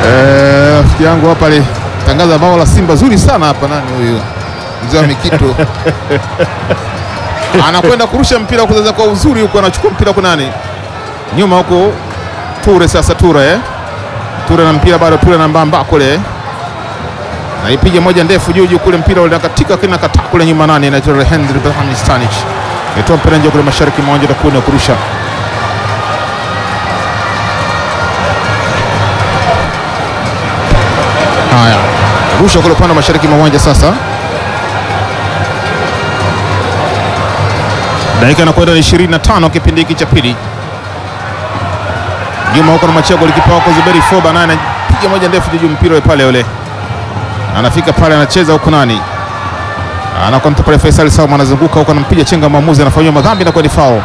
Eh, rafiki yangu hapa alitangaza bao la Simba zuri sana hapa. Nani huyu mzee wa Mikitu anakwenda kurusha mpira kuzaza kwa uzuri huko, anachukua mpira kwa nani nyuma huko, Ture sasa, Ture eh? Ture na mpira bado, Ture na mbamba kule naipiga moja ndefu juu juu kule, mpira ule katika kina kata kule nyuma, nani na Henry Ibrahim Stanic itoa mpira nje kule mashariki mwa uwanja takuna kurusha haya, rusha kule upande wa mashariki mwa uwanja sasa. Dakika inakwenda ni 25 kipindi hiki cha pili. Nyuma huko na machia golikipa wako Zuberi Foba naye anapiga moja ndefu juu mpira ule pale ule. Anafika pale anacheza huko nani? Anakonta pale Faisal Salum anazunguka huko anampiga chenga mwamuzi anafanywa madhambi na kwa ni foul.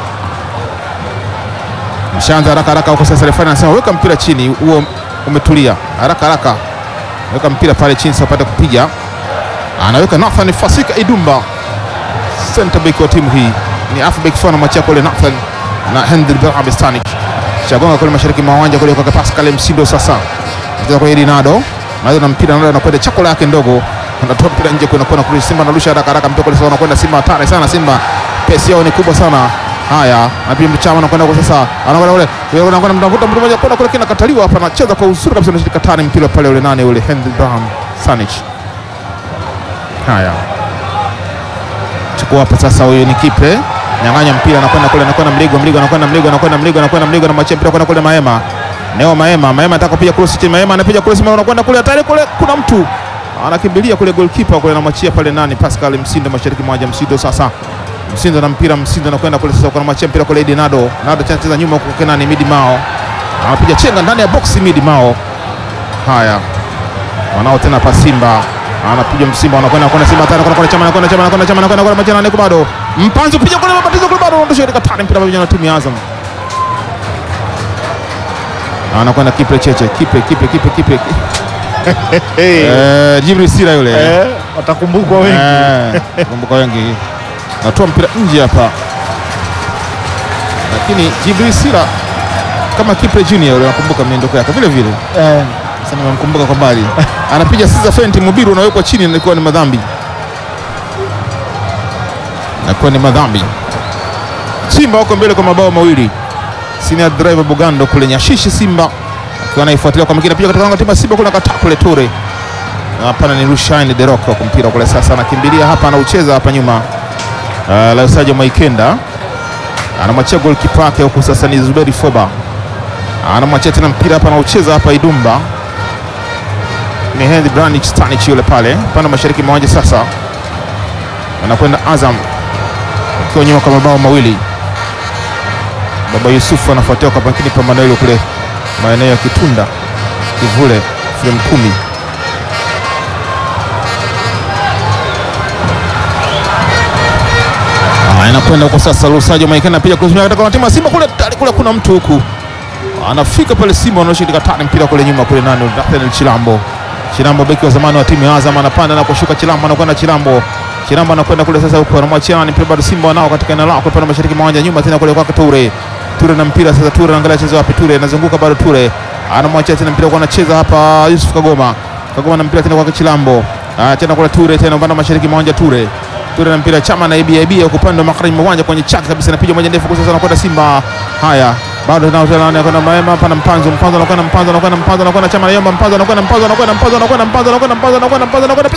Mshanza haraka haraka huko sasa refa anasema weka mpira chini huo umetulia. Haraka haraka. Weka mpira pale chini sasa upate kupiga. Anaweka Nathan Fasika Idumba. Center back wa timu hii ni halfback fana machia kule Nathan na Henry Ibrahim Stanic. Chagonga kule mashariki mwa uwanja kule kwa Pascal Msindo sasa. Anacheza kwa Rinaldo. Nazo na mpira ndio anakwenda chakula yake ndogo. Anatoa mpira nje kuna kona kule Simba anarusha haraka haraka mpira kule sasa anakwenda Simba hatari sana Simba. Pesi yao ni kubwa sana. Haya, na pia mchama anakwenda kwa sasa. Anakwenda kule. Yeye anakwenda mtafuta mtu mmoja kona kule kinakataliwa hapa anacheza kwa uzuri kabisa anashika tani mpira pale ule nane ule Henry Ibrahim Stanic. Haya. Chukua hapa sasa, huyu ni Kipe nyang'anya mpira, anakwenda kule, anakwenda Mligo, Mligo anakwenda Mligo, anakwenda Mligo, anakwenda Mligo, anamwachia mpira kwenda kule Maema, Neo Maema, Maema anataka kupiga cross chini, Maema anapiga cross, Maema anakwenda kule, hatari kule, kuna mtu anakimbilia kule, goalkeeper kule, anamwachia pale nani, Pascal Msindo, mashariki mwa Msindo. Sasa Msindo na mpira, Msindo anakwenda kule, sasa anamwachia mpira kule, Nado, Nado anacheza nyuma huko, kena ni Midi Mao, anapiga chenga ndani ya box, Midi Mao. Haya, wanao tena pa Simba anapiga Msimba anakwenda kwenda Simba tena kwenda chama anakwenda chama anakwenda chama anakwenda kwenda machana niko bado mpanzo piga kule mabatizo kule bado ondosha katika tani mpira pamoja na timu ya Azam anakwenda Kipe Cheche Kipe Kipe Kipe Kipe eh Jibril Sira yule Eh, watakumbukwa wengi. eh kumbuka wengi natoa mpira nje hapa lakini Jibril Sira kama Kipe Junior yule nakumbuka miondoko yake vile vile Eh, sasa nimemkumbuka kwa mbali, anapiga sisa fenti, Mubiru unawekwa chini, inakuwa ni madhambi, inakuwa ni madhambi. Simba wako mbele kwa mabao mawili. Senior driver Bugando kule Nyashishi, Simba akiwa anaifuatilia kwa makini, pia katika lango timu ya Simba kule kata kule Ture, Na hapana, ni Rushaine De Rocco kwa mpira kule, sasa anakimbilia hapa, anaucheza hapa nyuma. Uh, Lausajo Maikenda anamwachia goalkeeper wake huku, sasa ni Zuberi Foba anamwachia tena mpira hapa, anaucheza hapa Idumba ni Henry Branich Stanic yule pale pande mashariki mwa uwanja. Sasa anakwenda Azam akiwa nyuma kwa mabao mawili. Baba Yusufu anafuatia kwa makini pambano hilo kule maeneo ya Kitunda Kivule frame kumi. Ah, inakwenda huko sasa, Lusajo Maikena pia kuzumia katika timu ya Simba kule tayari kule kuna mtu huku anafika pale Simba wanaoshika katani mpira kule nyuma kule nani Nathaniel Chilambo Chilambo beki wa zamani wa timu ya Azam anapanda na kushuka Chilambo anakwenda Chilambo Chilambo anakwenda kule sasa huko anamwachia ni mpira bado Simba wanao katika eneo lao pale mashariki mwa uwanja nyuma tena kule kwa Ture Ture na mpira sasa Ture anaangalia chezo wapi Ture anazunguka bado Ture anamwachia tena mpira kwa anacheza hapa Yusuf Kagoma Kagoma na mpira tena kwa Chilambo ah tena kule Ture tena upande mashariki mwa uwanja Ture Ture na mpira chama na ibia ibia kwa upande wa magharibi mwa uwanja kwenye chaki kabisa anapiga moja ndefu kwa sasa anakwenda Simba haya bado nao tena anakwenda Maema hapa na Mpanzo Mpanzo anakwenda Mpanzo anakwenda Mpanzo anakwenda chama Yomba Mpanzo anakwenda Mpanzo anakwenda Mpanzo anakwenda Mpanzo anakwenda Mpanzo anakwenda Mpanzo anakwenda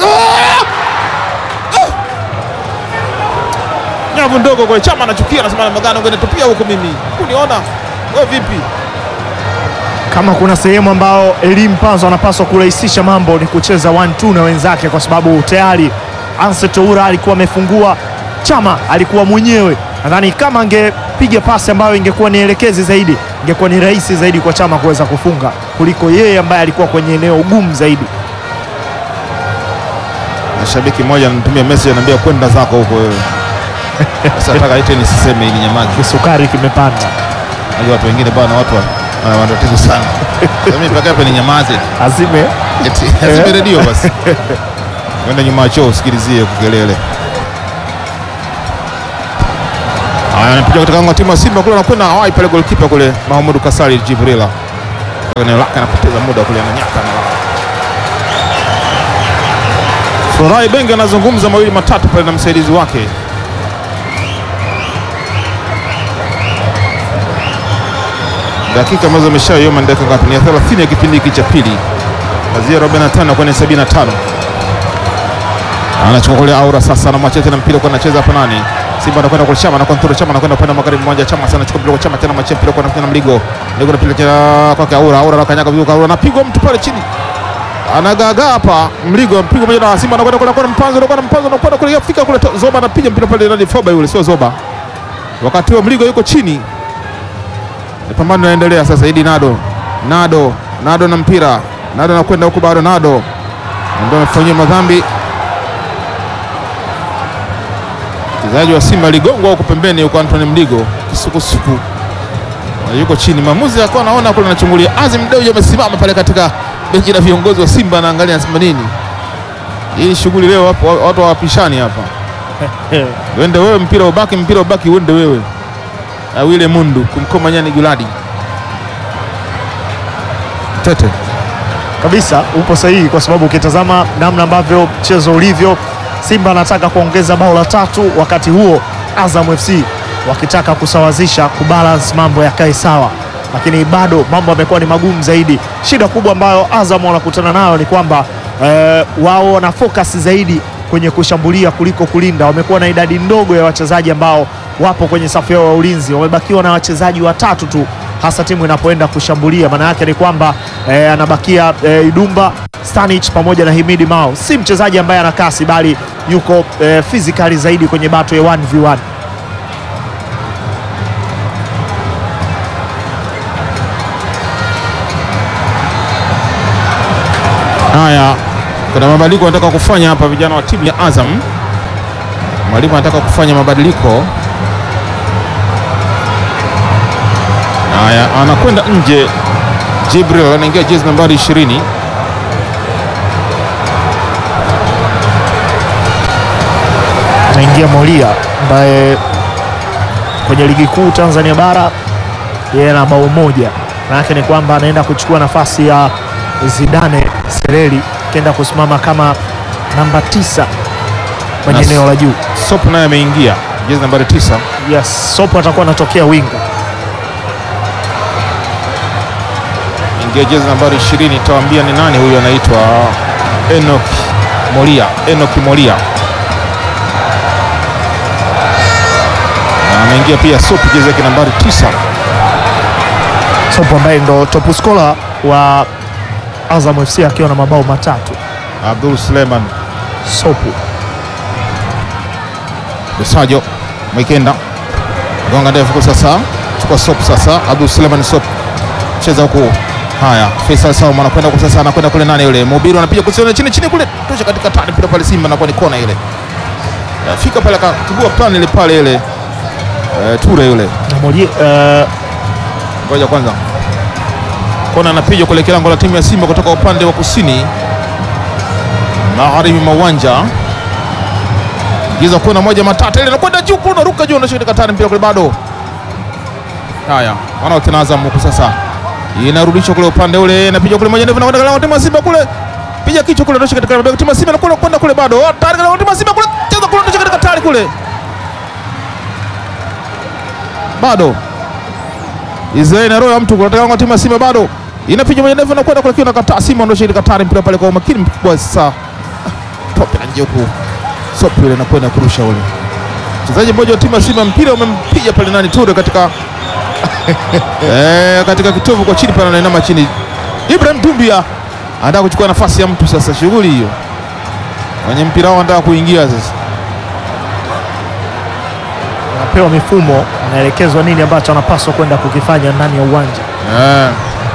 nyavu ndogo kwa chama anachukia anasema namna gani ungenitupia huko mimi uniona wewe vipi kama kuna sehemu ambao Elim Panzo anapaswa kurahisisha mambo ni kucheza 1-2 na wenzake, kwa sababu tayari Anse Toura alikuwa amefungua, Chama alikuwa mwenyewe. Nadhani kama angepiga pasi ambayo ingekuwa ni elekezi zaidi, ingekuwa ni rahisi zaidi kwa Chama kuweza kufunga kuliko yeye ambaye alikuwa kwenye eneo gumu zaidi. na shabiki mmoja ananitumia message ananiambia kwenda zako huko wewe sasa nataka ite nisiseme ili nyamazi Kisukari kimepanda, Unajua watu wengine bwana watu wa- wana matatizo sana Sasa mimi mpaka hapa ni nyamaze azime eti azime redio basi kwenda nyuma ya choo usikilizie kukelele Haya, anapiga katika lango la timu ya Simba kule, anakwenda hawai pale, goalkeeper kule Mahamudu Kasari Jibrila eneo lake, anapoteza muda kule, ananyaka na Furahi Benge anazungumza mawili matatu pale na msaidizi wake. Dakika ambazo ameshayoma ni dakika ngapi? Ni ya 30 ya kipindi hiki cha pili, kazia 45 kwenye 75. Anachukua kule Aura sasa, anamwachia tena mpira kwa anacheza hapa nani? Simba anakwenda kwa Chama, anakontrol Chama, anakwenda upande wa magharibi mmoja, Chama sana anachukua mpira kwa Chama tena, anamwachia mpira kwa na Mligo, Mligo anapiga tena kwake Aura, Aura anakanyaga vizuri, Aura anapigwa mtu pale chini anagaga hapa Mligo mpigwa moja na Simba anakwenda kule kwa Mpanzo anakwenda Mpanzo anakwenda kule afika kule to- Zoba anapiga mpira pale ndani Foba yule sio Zoba. Wakati huo Mligo yuko chini. Ni pambano linaendelea sasa Idi Nado. Nado, Nado na mpira. Nado anakwenda huko bado Nado. Ndio amefanyia madhambi. Mchezaji wa Simba aligongwa huko pembeni huko Anthony Mligo kisukusuku. Na Yuko chini maamuzi akawa anaona kule anachungulia. Azim Dewji amesimama pale katika benchi la viongozi wa Simba anaangalia anasema nini? Hii shughuli leo hapo watu hawapishani hapa. Wende wewe mpira ubaki mpira ubaki uende wewe. Awile Mundu kumkoma nyani Guladi. Tete. kabisa upo sahihi, kwa sababu ukitazama namna ambavyo mchezo ulivyo, Simba anataka kuongeza bao la tatu, wakati huo Azam FC wakitaka kusawazisha, kubalance mambo yakae sawa, lakini bado mambo yamekuwa ni magumu zaidi. Shida kubwa ambayo Azam wanakutana nayo ni kwamba eh, wao wana focus zaidi kwenye kushambulia kuliko kulinda. Wamekuwa na idadi ndogo ya wachezaji ambao wapo kwenye safu yao ya ulinzi, wamebakiwa na wachezaji watatu tu hasa timu inapoenda kushambulia. Maana yake ni kwamba eh, anabakia eh, Idumba Stanic pamoja na Himidi Mao. Si mchezaji ambaye ana kasi, bali yuko eh, physically zaidi kwenye bato ya 1v1. Haya, kuna mabadiliko wanataka kufanya hapa vijana wa timu ya Azam. Mwalimu anataka kufanya mabadiliko. Haya, anakwenda nje. Jibril anaingia jezi nambari 20. Anaingia Molia ambaye kwenye ligi kuu Tanzania bara yeye ana bao moja. Maana yake ni kwamba anaenda kuchukua nafasi ya Zidane Sereli akienda kusimama kama namba tisa kwenye Nas- eneo la juu. Sop naye ameingia jezi nambari 9. Yes, Sopo atakuwa anatokea winga. Ingia jezi nambari 20, tawaambia ni nani huyu, anaitwa Enoch Molia. Enoch Molia na ameingia pia Sop jezi yake nambari 9. Sopo ambaye ndo top scorer wa Azam FC akiwa na mabao matatu. Abdul Suleiman Sopo Lusajo Mwikenda gonga ndefu kwa sasa, chukua Sop sasa. Abdul Suleiman Sop cheza huku. Haya, Faisal Salum anakwenda kwa sasa, anakwenda kule, nani yule Mubiru anapiga kusiona chini chini kule, tosha katika tani mpira pale, Simba anakuwa ni kona ile, Eh, fika pale akatibua plan ile pale ile, Eh, Ture yule na Molia eh, Ngoja kwanza, kona anapiga kuelekea lango la timu ya Simba kutoka upande wa kusini magharibi mwa uwanja. Giza kona moja matata ile inakwenda juu, kuna ruka juu, anashika katani mpira kule, bado haya wanao tena Azam huku sasa, inarudishwa kule upande ule, inapiga kule moja ndefu, nakwenda lango timu ya Simba kule, piga kichwa kule, anashika katika lango timu ya Simba, nakwenda kwenda kule, bado tayari lango timu ya Simba kule, cheza kule, anashika katika tayari kule, bado Israeli na roho ya mtu kunataka kwa timu ya Simba bado inapiga moja ndefu na kwenda kule kiona kataa Simba ndio shirika katari mpira pale kwa umakini mkubwa sasa. Tope na nje huku. Sopi ile inakwenda kurusha ule. Mchezaji mmoja wa timu ya Simba mpira umempiga pale nani Ture katika eh, katika kitovu kwa chini pale anainama chini. Ibrahim Dumbia anataka kuchukua nafasi ya mtu sasa, shughuli hiyo. Kwenye mpira wao anataka kuingia sasa. anapewa mifumo, anaelekezwa nini ambacho anapaswa kwenda kukifanya ndani ya uwanja. Eh.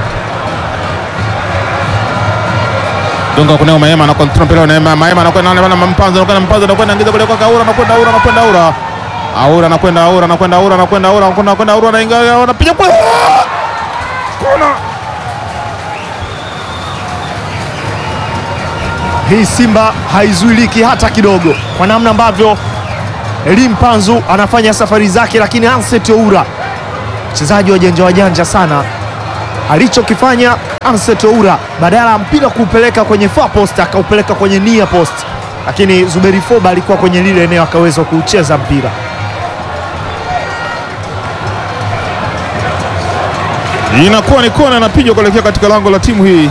Dunga kunao Maema na control mpira na Maema Maema anakwenda na na mpanzo anakwenda mpanzo anakwenda ingiza kule kwa Kaura anakwenda Aura anakwenda Aura. Aura anakwenda Aura anakwenda Aura anakwenda Aura anakwenda anakwenda Aura anaingia anapiga kule. Kona. Hii Simba haizuiliki hata kidogo, kwa namna ambavyo Elim Panzu anafanya safari zake, lakini Anset Oura mchezaji wa janja wajanja sana, alichokifanya Anset Oura, badala ya mpira kuupeleka kwenye far post akaupeleka kwenye near post, lakini Zuberi Foba alikuwa kwenye lile eneo akaweza kuucheza mpira. Inakuwa ni kona inapigwa kuelekea katika lango la timu hii.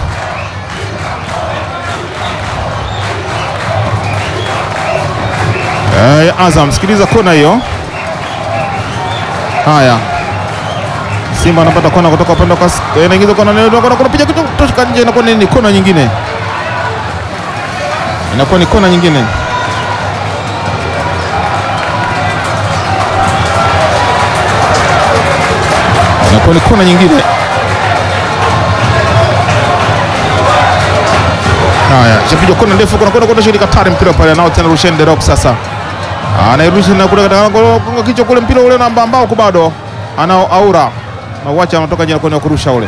Eh, Azam, sikiliza kona hiyo. Haya, Simba anapata kona kutoka upande wa eh, inaingiza kona leo kona kuna piga kitu kutoka nje, inakuwa ni kona nyingine, inakuwa ni kona nyingine. Inakuwa ni kona nyingine. Haya, chapigwa kona ndefu, kuna kona kona shirika tare mpira pale nao tena Rushen De Rock sasa. Anairusha na kule katika gonga kichwa kule mpira ule namba ambao bado anao Aura. Na uacha anatoka nje kwenda kurusha ule.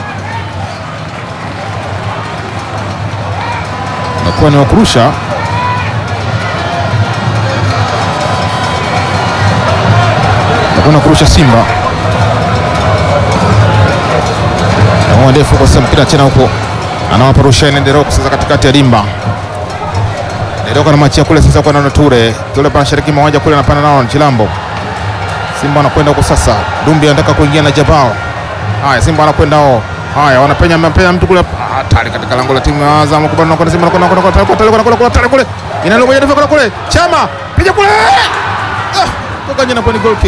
Nakuwa ni wakurusha. Nakuwa kurusha Simba. Na ndefu kwa sasa mpira tena huko anawapa Rushaine De Rock sasa katikati ya dimba. De Rock anamwachia kule sasa kwa Nano Ture. Ture pana shariki mmoja kule anapanda nao Chilambo. Simba anakwenda huko sasa. Dumbi anataka kuingia na Jabao. Haya Simba anakwenda hao. Haya wanapenya mpenya mtu kule hatari katika lango la timu ya Azam kubana na kwenda Simba anakwenda kwenda kwenda kwenda kwenda kwenda kwenda kule. Inalo moja ndefu kule. Chama piga kule. Ah, toka nje na ni goal kick.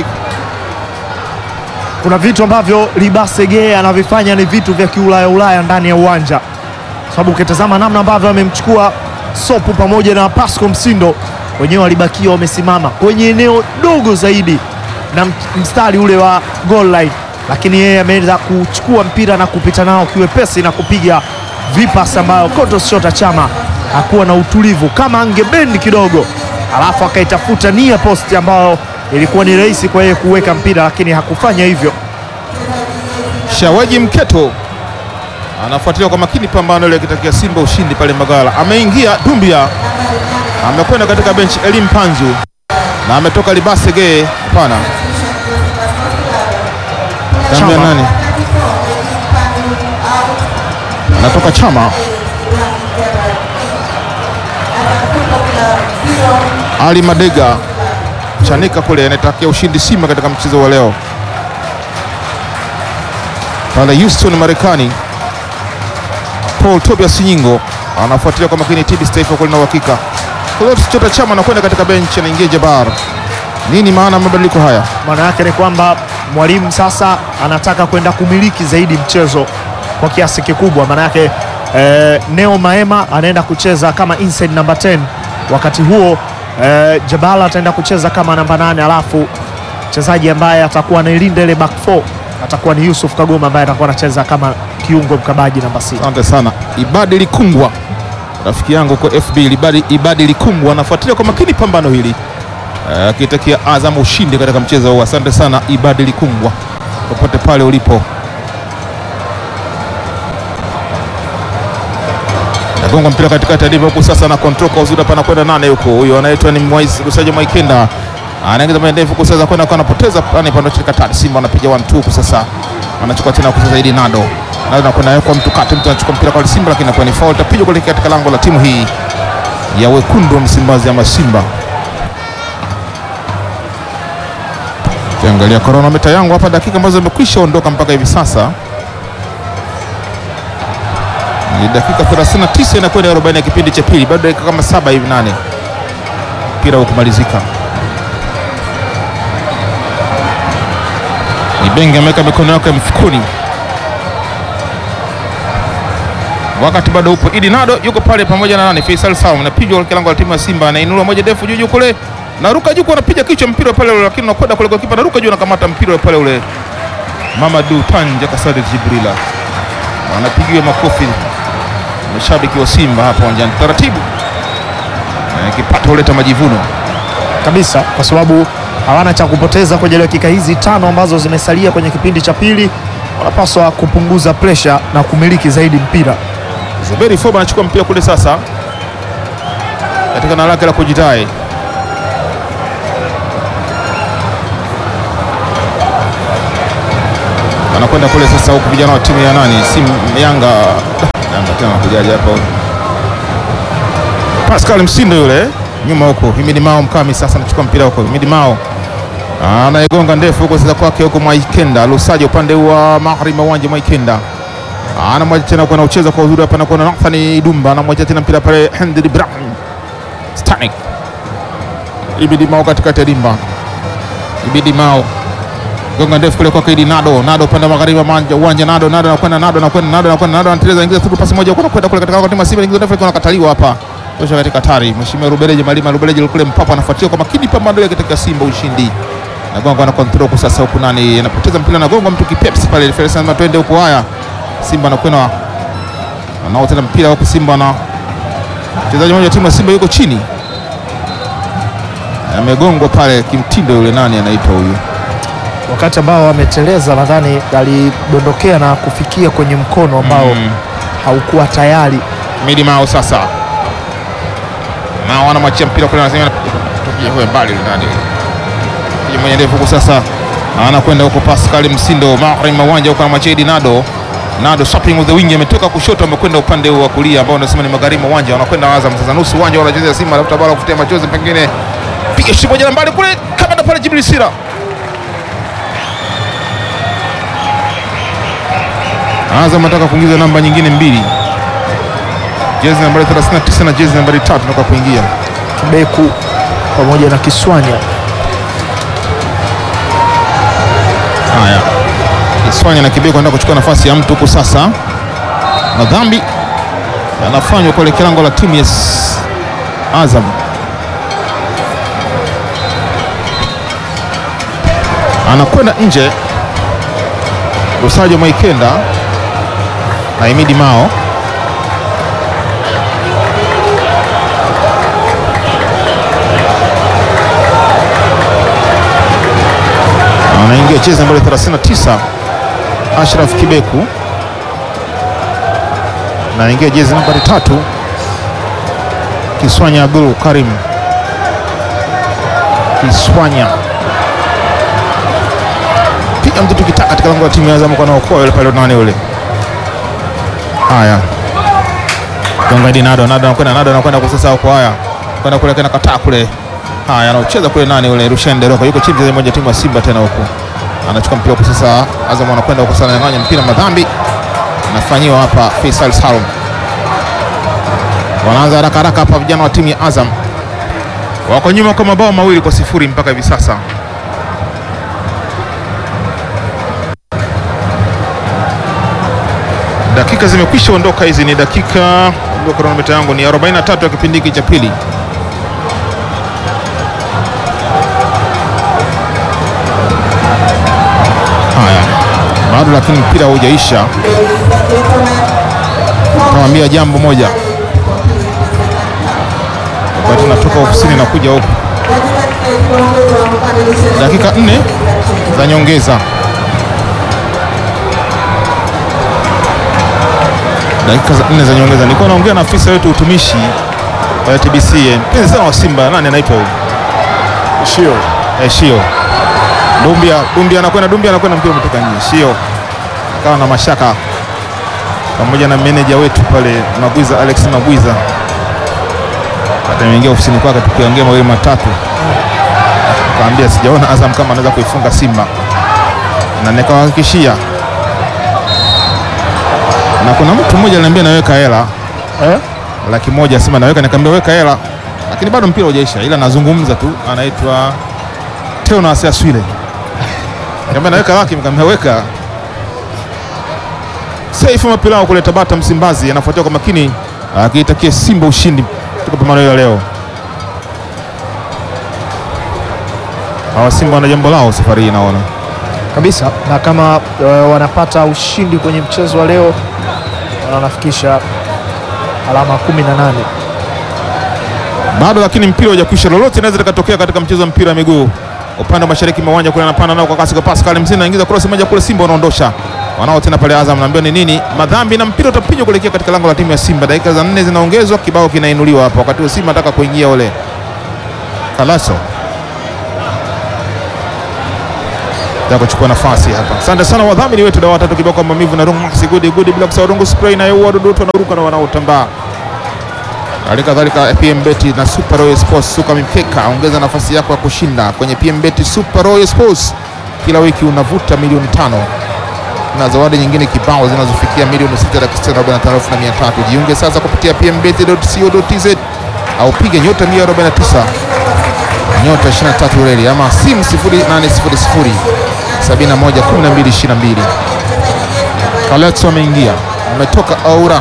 Kuna vitu ambavyo Libasege anavifanya ni vitu vya kiulaya Ulaya ndani ya uwanja, sababu ukitazama namna ambavyo amemchukua Sopu pamoja na Pasco Msindo, wenyewe walibakia wamesimama kwenye eneo dogo zaidi na mstari ule wa goal line, lakini yeye ameweza kuchukua mpira na kupita nao kiwepesi na kupiga vipas ambayo Clatous Chota Chama hakuwa na utulivu, kama angebendi kidogo, alafu akaitafuta nia posti ambayo ilikuwa ni rahisi kwa yeye kuweka mpira, lakini hakufanya hivyo. Shawaji Mketo anafuatilia kwa makini pambano ile akitakia Simba ushindi pale Magala. Ameingia Dumbia, amekwenda katika benchi Elim Panzu na ametoka Libasege. Hapana, damu ya Chama. nani? Anatoka Chama. Ali Madega chanika kule anatakia ushindi Simba katika mchezo wa leo pale Houston Marekani. Paul Tobias Nyingo anafuatilia kwa makini TBS Taifa kule na uhakika. Clatous Chota Chama anakwenda katika benchi, anaingia Jabar. Nini maana ya mabadiliko haya? Maana yake ni kwamba mwalimu sasa anataka kwenda kumiliki zaidi mchezo kwa kiasi kikubwa. Maana yake eh, Neo Maema anaenda kucheza kama inside number 10, wakati huo eh, Jabala ataenda kucheza kama namba 8, alafu mchezaji ambaye atakuwa anailinda ile back 4 atakuwa ni Yusuf Kagoma ambaye atakuwa anacheza kama kiungo mkabaji namba 6. Asante sana Ibadi Likungwa, rafiki yangu kwa FB. Ibadi, Ibadi Likungwa anafuatilia kwa makini pambano hili Eh, akitakia Azam ushindi katika mchezo huu. Asante sana Ibadi Likungwa, popote pale ulipo. Nagonga mpira katikati ya dimba huku sasa na control kwa uzuri hapa anakwenda nane huko. Huyo anaitwa ni Mwais Lusajo Mwaikenda. Anaingiza mbele ndefu huku sasa kwenda kwa anapoteza pani pande chini katani. Simba anapiga 1 2 huku sasa. Anachukua tena huku sasa ili Nado. Nado anakwenda kwa mtu kati mtu anachukua mpira kwa Simba lakini inakuwa ni foul tapigwa kule katika lango la timu hii ya wekundu wa Msimbazi ama Simba. Kiangalia kronometa yangu hapa dakika ambazo zimekwisha ondoka mpaka hivi sasa ni dakika 39 inakwenda 40 ya kipindi cha pili, bado dakika kama saba hivi nane mpira ukumalizika. Ibenge ameweka mikono yake mfukoni, wakati bado upo. Idi Nado yuko pale pamoja na nani, Faisal Salum, napigwa kwa lango la timu ya Simba, anainuliwa moja ndefu juu juu kule, naruka juu, anapiga kichwa mpira pale ule, lakini unakwenda kule kwa kipa, naruka juu, anakamata mpira pale ule. Mamadou Tanja Kasadi Jibrila anapigiwa makofi mashabiki wa Simba hapa uwanjani taratibu. Eh, kipato huleta majivuno. kabisa kwa sababu hawana cha kupoteza kwenye dakika hizi tano ambazo zimesalia kwenye kipindi cha pili. Wanapaswa kupunguza presha na kumiliki zaidi mpira. Zuberi Foba anachukua mpira kule sasa katika na lake la kujidai. wanakwenda kule sasa, huku vijana wa timu ya nani, si Yanga Yanga tena kujaji hapa Pascal Msindo yule nyuma huko, Himidi Mao Mkami sasa anachukua mpira huko, Himidi Mao anaigonga ndefu huko sasa kwake huko Mwaikenda Lusaja upande wa magharibi wa uwanja Mwaikenda anamwacha tena kwa anaucheza kwa uzuri hapa na kuna Nathan Idumba anamwacha tena mpira pale Henry Ibrahim Stanik Ibidi Mao katikati ya dimba Ibidi Mao gonga ndefu kule kwake Idi Nado Nado upande wa magharibi wa uwanja uwanja Nado Nado anakwenda Nado anakwenda Nado anakwenda Nado anateleza ingiza through pasi moja huko kwenda kule katika kwa timu ya Simba ingiza ndefu kuna kataliwa hapa tosha katika hatari Mheshimiwa Rubeleje Malima Rubeleje kule mpapa anafuatia kwa makini pambano ile katika Simba ushindi Nagonga na control kwa sasa huku nani anapoteza mpira nagonga mtu kipepsi pale Felix anasema twende huko haya Simba anakwenda anao tena mpira huko Simba na mchezaji mmoja wa timu ya Simba yuko chini amegongwa pale kimtindo yule nani anaitwa huyu wakati ambao ameteleza, nadhani alidondokea na kufikia kwenye mkono ambao Mm. haukuwa tayari. Midi Mao sasa Mao anamwachia mpira kule, anasema tupie huyo mbali yule nani Kijana mwenye ndefu huko sasa anakwenda huko Pascal Msindo magharibi mwa uwanja huko anamwachia Idi Nado Nado shopping with the wing ametoka kushoto amekwenda upande wa kulia ambao unasema ni magharibi mwa uwanja wanakwenda Azam sasa nusu uwanja wanacheza Simba alafu bala kufutia machozi pengine piga shimo moja mbali kule kama ndo pale Jibril Sira Azam anataka kuingiza namba nyingine mbili jezi nambari 39 na jezi nambari 3 nataka kuingia Kibeku pamoja na Kiswanya Haya, Kiswanya na Kibeko anaenda kuchukua nafasi ya mtu huku sasa. Madhambi yanafanywa kuelekea lango la timu ya S- Azam. Anakwenda nje Lusajo Maikenda na Imidi Mao. anaingia chezi nambari 39 Ashraf Kibeku, naingia jezi nambari tatu Kiswanya Abdul Karim Kiswanya, piga mtu tukitaka katika lango la timu ya Azam kwa naokoa yule pale nani yule. Haya, gonga di Nado, Nado anakwenda, Nado anakwenda kwa sasa huko. Haya, kwenda kule kana kataa kule. Haya, anacheza kule nani yule Rushen Deroko, yuko chini mchezaji mmoja timu ya Simba tena huko anachukua mpira huko sasa. Azam anakwenda huko sana, nyang'anya mpira, madhambi anafanyiwa hapa Faisal Salum. Wanaanza haraka haraka hapa vijana wa timu ya Azam, wako nyuma kwa mabao mawili kwa sifuri mpaka hivi sasa. Dakika zimekwisha ondoka, hizi ni dakika, kronometa yangu ni 43 ya kipindi hiki cha pili. Haya, bado lakini mpira haujaisha. Nawambia jambo moja, wakati natoka ofisini na kuja huku, dakika nne za nyongeza, dakika za nne za nyongeza. Nilikuwa naongea na afisa wetu utumishi wa TBC, mpenzi sana wa Simba, nani anaitwa huyu? Shio Eh, Shio Dumbia, Dumbia anakwenda, Dumbia anakwenda, mpira umetoka nje. Shio akawa na mashaka pamoja na meneja wetu pale Magwiza, Alex Magwiza, hata nimeingia ofisini kwake tukiongea mawili matatu, kaambia sijaona Azam kama anaweza kuifunga Simba, na nikawahakikishia, na kuna mtu mmoja aliniambia naweka hela eh? laki moja Simba naweka, nikamwambia weka hela, lakini bado mpira hujaisha, ila nazungumza tu. Anaitwa Teo Aswile, nikamwambia naweka laki, nikamwambia weka. Saifu Mapilao kule Tabata Msimbazi anafuatia kwa makini, akiitakia Simba ushindi katika pambano hilo leo. Hawa Simba wana jambo lao safari hii naona. kabisa na kama uh, wanapata ushindi kwenye mchezo wa leo wanafikisha alama 18 bado lakini mpira hujakwisha, lolote inaweza likatokea katika mchezo wa mpira wa miguu. Upande wa mashariki mwa uwanja kule anapanda nao kwa kasi kwa Pascal Mzina anaingiza cross moja kule, Simba wanaondosha wanao tena pale. Azam naambiwa ni nini, madhambi na mpira utapigwa kuelekea katika lango la timu ya Simba. Dakika za nne zinaongezwa, kibao kinainuliwa hapa, wakati wa Simba anataka kuingia ule Kalaso ya kuchukua nafasi hapa. Asante sana wadhamini wetu dawa tatu kibao kwa maumivu na rungu maxi good good bila kusahau rungu spray na yeye wadudu wote wanaruka na wanaotambaa. Hali kadhalika PM Beti na Super Royal Sports suka mipeka, ongeza nafasi yako ya kushinda kwenye PM Beti Super Royal Sports. Kila wiki unavuta milioni tano na zawadi nyingine kibao zinazofikia milioni sita laki sita arobaini na tano elfu na mia tatu. Jiunge sasa kupitia pmbet.co.tz au piga nyota 149 nyota 23 reli ama simu 0800 71 12 22. Kalex wameingia, umetoka Aura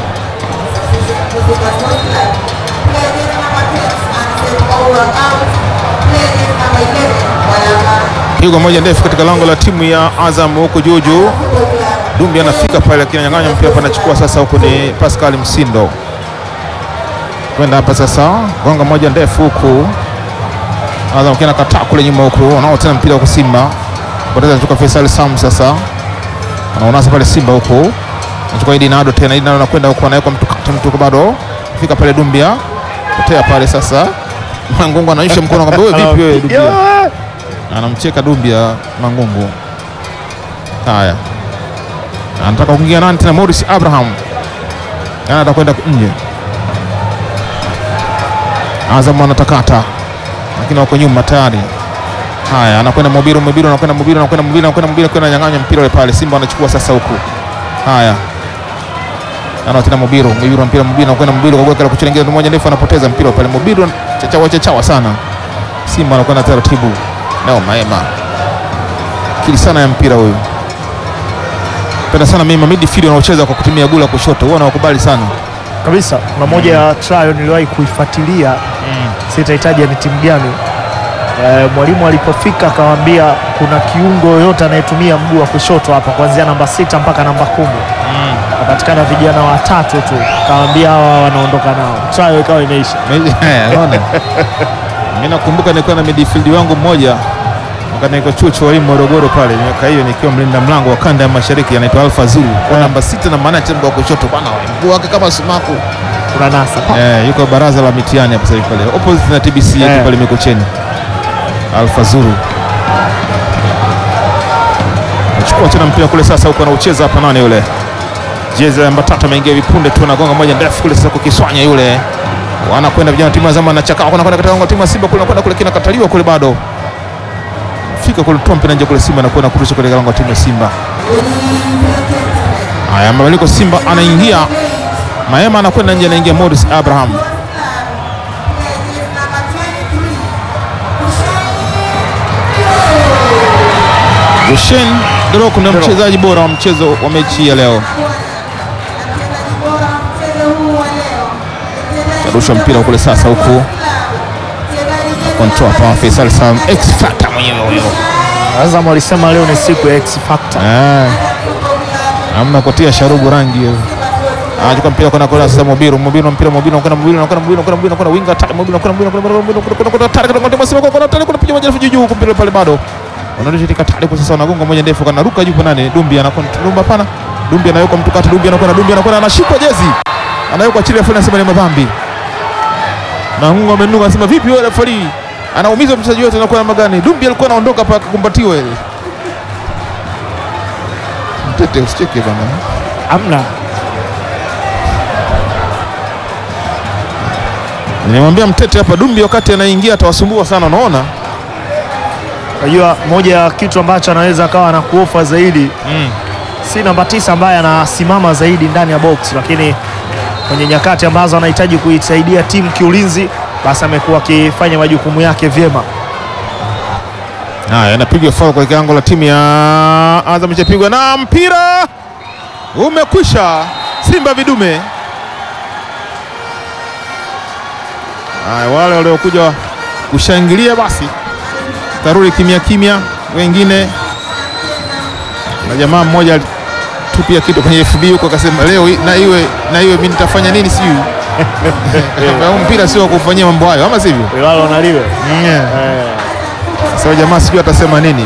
pigo moja ndefu katika lango la timu ya Azam huko juu juu. Dumbi anafika pale, lakini ananyang'anya mpira hapa, anachukua sasa. Huko ni Pascal Msindo kwenda hapa sasa, gonga moja ndefu huku Azam kina kataa kule nyuma huku, wanao tena mpira huko Simba poteza, anachukua Faisal Sam sasa, anaonasa pale Simba huku, anachukua Idi Nado tena, Idi Nado anakwenda huko, anaweka mtu kata mtu bado fika pale Dumbia, potea pale sasa. Mangungu anaisha mkono akamwambia wewe vipi wewe Dumbia anamcheka Dumbia Mangungu. Haya, anataka kuingia nani tena? Morris Abraham yana atakwenda nje. Azam anatakata, lakini wako nyuma tayari. Haya, anakwenda Mobiru, Mobiru anakwenda Mobiru, anakwenda Mobiru, anakwenda Mobiru, anakwenda nyang'anya mpira ule pale. Simba anachukua sasa huku. Haya, ana tena Mobiru, Mobiru mpira, Mobiru anakwenda Mobiru kwa kuweka la kuchelengea mmoja ndefu, anapoteza mpira pale. Mobiru chachawa chachawa sana. Simba anakwenda taratibu Nao Maema kili sana ya mpira huyu, penda sana mimi midfield wanaocheza kwa kutumia gula kushoto, huwa nawakubali sana kabisa. Kuna moja ya trial niliwahi kuifuatilia, sitahitaji ni timu gani. E, mwalimu alipofika akawaambia kuna kiungo yoyote anayetumia mguu wa kushoto hapa kuanzia namba sita mpaka namba kumi wapatikana vijana watatu tu, kawaambia hawa wanaondoka nao, trial ikawa imeisha. Unaona, mimi nakumbuka nilikuwa na midfield wangu mmoja wakati niko chuo cha walimu Morogoro pale, miaka hiyo nikiwa mlinda mlango wa kanda ya mashariki, anaitwa Alfa Zulu kwa namba sita na maana mguu wa kushoto bwana, mguu wake kama sumaku Kuna nasa Eh, yuko baraza la mitihani hapa sasa hivi pale opposite na TBC yetu Eh. pale Mikocheni. Alfa Zuru achukua tena mpira kule sasa, huko anaucheza hapa, nani yule jezi namba tatu ameingia vipunde tu, anagonga moja ndefu kule sasa, kukiswanya yule, wanakwenda vijana wa timu ya Azam na chakao, wanakwenda katika lango la timu ya Simba kule, anakwenda kule, kinakataliwa kule, bado fika kule, toa mpira nje kule, Simba anakwenda kurusha kule lango la timu ya Simba. Haya, mabadiliko Simba anaingia Maema anakwenda nje, anaingia Morris Abraham. Hussein Dorok ndio mchezaji bora wa mchezo wa mechi ya leo. Karusha mpira kule sasa, huku control pa Faisal Sam X Factor mwenyewe huyo. Azam walisema leo ni siku ya X Factor. Eh. Hamna kutia sharubu rangi hiyo. Anachukua mpira kwenda kwa sasa Mobiru, Mobiru mpira Mobiru anakwenda Mobiru anakwenda Mobiru anakwenda Mobiru anakwenda winga tatu Mobiru anakwenda Mobiru anakwenda Mobiru anakwenda Mobiru anakwenda tatu anakwenda Mobiru anakwenda tatu anakwenda piga moja juu juu mpira pale bado. Wanarudi katika tatu kwa sasa wanagonga moja ndefu kana ruka juu nani Dumbi anakwenda Dumba hapana. Dumbi anaweka mtu kati Dumbi anakwenda Dumbi anakwenda anashikwa jezi. Anawekwa chini afu anasema ni madhambi. Na Mungu amenuka anasema vipi wewe referee? Anaumiza mchezaji wetu anakuwa namna gani? Dumbi alikuwa anaondoka hapa akakumbatiwa ile. Mtete usicheke bana. Amna Nilimwambia Mtete hapa Dumbi wakati anaingia atawasumbua sana, unaona? Unajua, moja ya kitu ambacho anaweza akawa na kuofa zaidi Mm. si namba tisa ambaye anasimama zaidi ndani ya box, lakini kwenye nyakati ambazo anahitaji kuisaidia timu kiulinzi, basi amekuwa akifanya majukumu yake vyema. Haya, inapigwa foul kwa kiango la timu ya Azam, ichapigwa na mpira umekwisha. Simba vidume. Haya, wale waliokuja kushangilia basi tarudi kimya kimya, wengine na jamaa mmoja alitupia kitu kwenye FB huko akasema leo i- na iwe na iwe mimi nitafanya nini sijui. Huu mpira sio wa kufanyia mambo hayo, ama sivyo? Lalo naliwe Yeah. Sasa jamaa sijui atasema nini.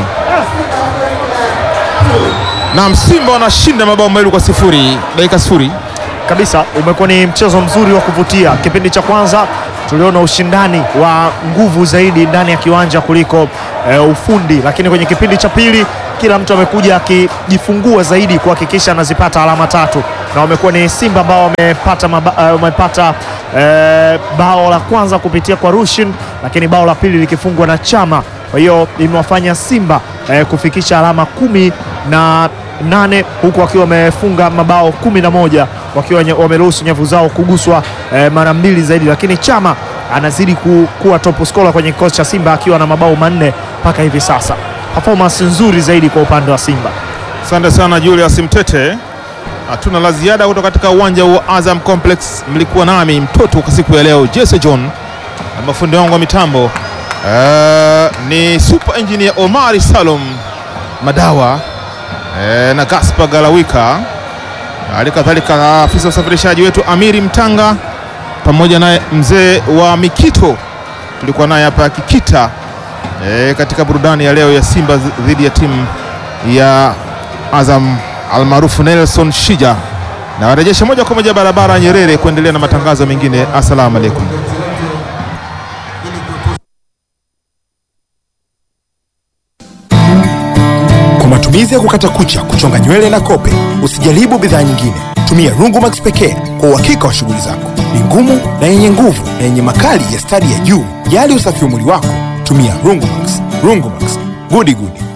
Na Simba wanashinda mabao mawili kwa sifuri dakika sifuri. kabisa. Umekuwa ni mchezo mzuri wa kuvutia. Kipindi cha kwanza tuliona ushindani wa nguvu zaidi ndani ya kiwanja kuliko eh, ufundi, lakini kwenye kipindi cha pili kila mtu amekuja akijifungua zaidi kuhakikisha anazipata alama tatu, na wamekuwa ni Simba ambao wamepata maba- eh, wamepata eh, bao la kwanza kupitia kwa Rushin, lakini bao la pili likifungwa na Chama. Kwa hiyo imewafanya Simba eh, kufikisha alama kumi na nane huku wakiwa wamefunga mabao kumi na moja wakiwa nye- wameruhusu nyavu zao kuguswa eh, mara mbili zaidi, lakini Chama anazidi ku, kuwa top scorer kwenye kikosi cha Simba akiwa na mabao manne mpaka hivi sasa. Performance nzuri zaidi kwa upande wa Simba. Asante sana Julius Mtete. Hatuna la ziada kutoka katika uwanja wa Azam Complex. Mlikuwa nami mtoto kwa siku ya leo Jesse John na mafundi wangu wa mitambo eh, ni super engineer Omari Salum Madawa eh, na Gaspar Galawika, hali kadhalika afisa usafirishaji wetu Amiri Mtanga pamoja naye mzee wa Mikito tulikuwa naye hapa Kikita eh, katika burudani ya leo ya Simba dhidi ya timu ya Azam almaarufu Nelson Shija, na warejesha moja kwa moja barabara ya Nyerere kuendelea na matangazo mengine. Assalamu alaikum. Kwa matumizi ya kukata kucha, kuchonga nywele na kope, usijaribu bidhaa nyingine. Tumia Rungumax pekee kwa uhakika wa shughuli zako. Ni ngumu na yenye nguvu na yenye makali ya stadi ya juu. Jali usafi wa mwili wako, tumia Rungumax. Rungumax, gudi gudi.